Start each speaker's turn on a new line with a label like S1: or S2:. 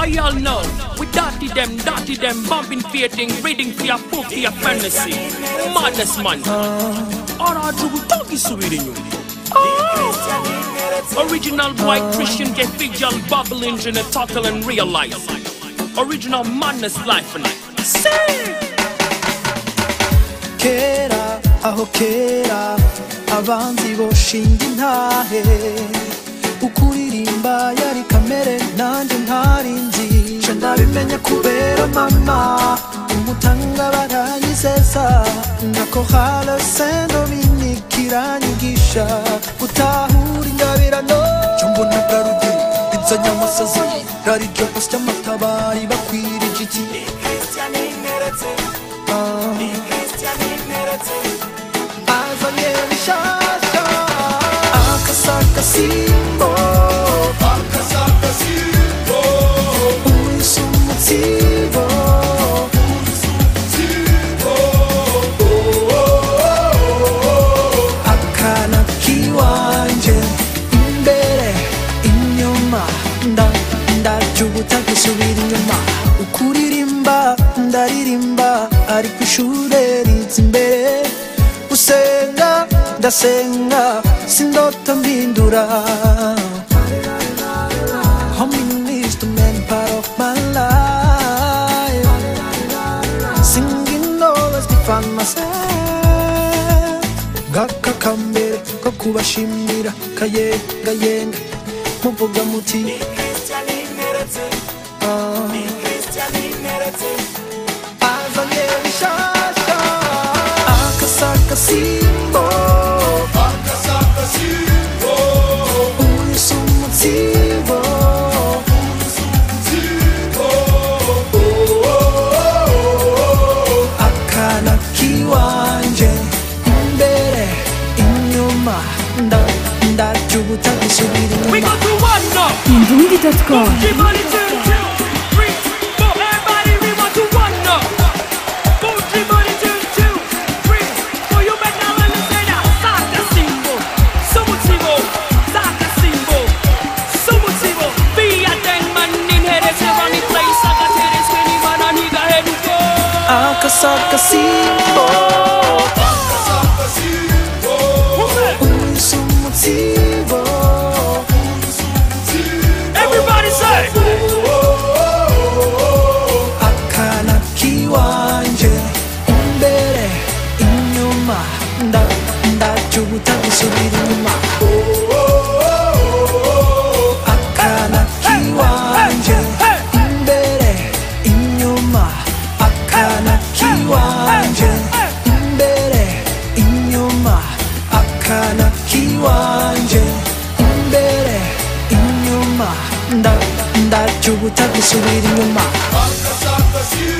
S1: Why y'all know? We dirty them, dirty them, bumping, fating, reading for your book, for your fantasy. Madness, man. Ora jugu toki subiri nyuma. Original white Christian get visual bubbling in a total and realize. Original madness life and Say!
S2: kera aho kera abanzi boshinga intahe ukuririmba yari kamere nanjye ntari nzi nje ndabimenya kubera mama umutanga baranyizeza nako hale saint dominique iranyigisha gutahura ingabirano cyo mbona garude inzanya amasazi rari ryo gusya amatabari bakwirije iki azanye bishasha akasakasimbo uwise umutsibo akana kiwanje imbere inyuma nda ndajubuta gusubira inyuma ukuririmba ndaririmba ariko ishure riza imbere gusenga ndasenga sindota mbindura Humming is the main part of my life Singing always define myself Gaka kambere ko kubashimira kayenga yenga muvuga muti Ah. azanye bishasha akasakasimbo uwise umutsibo akana kiwanje imbere inyuma nda ndajubuta gusubira
S1: We
S2: inyuma
S1: go to one now.
S3: Indundi.com
S1: Everybody two, two, three, four. Everybody we want to one now. Everybody two, two, three, four. You better learn to say that. Saka simbo, sumutibo, saka simbo, sumutibo. Be a dang man in here, they say run the place. Saka tell this many man and he got head to go.
S2: akasakasimbo uwise umutsibo
S1: Everybody say.
S2: akana kiwanje imbere inyuma nda ndajubuta gusubira inyuma akana kiwanje imbere inyuma akana kiwanje imbere inyuma akana kiwanje imbere inyuma nda ndajubuta gusubira inyuma
S4: Akasakasi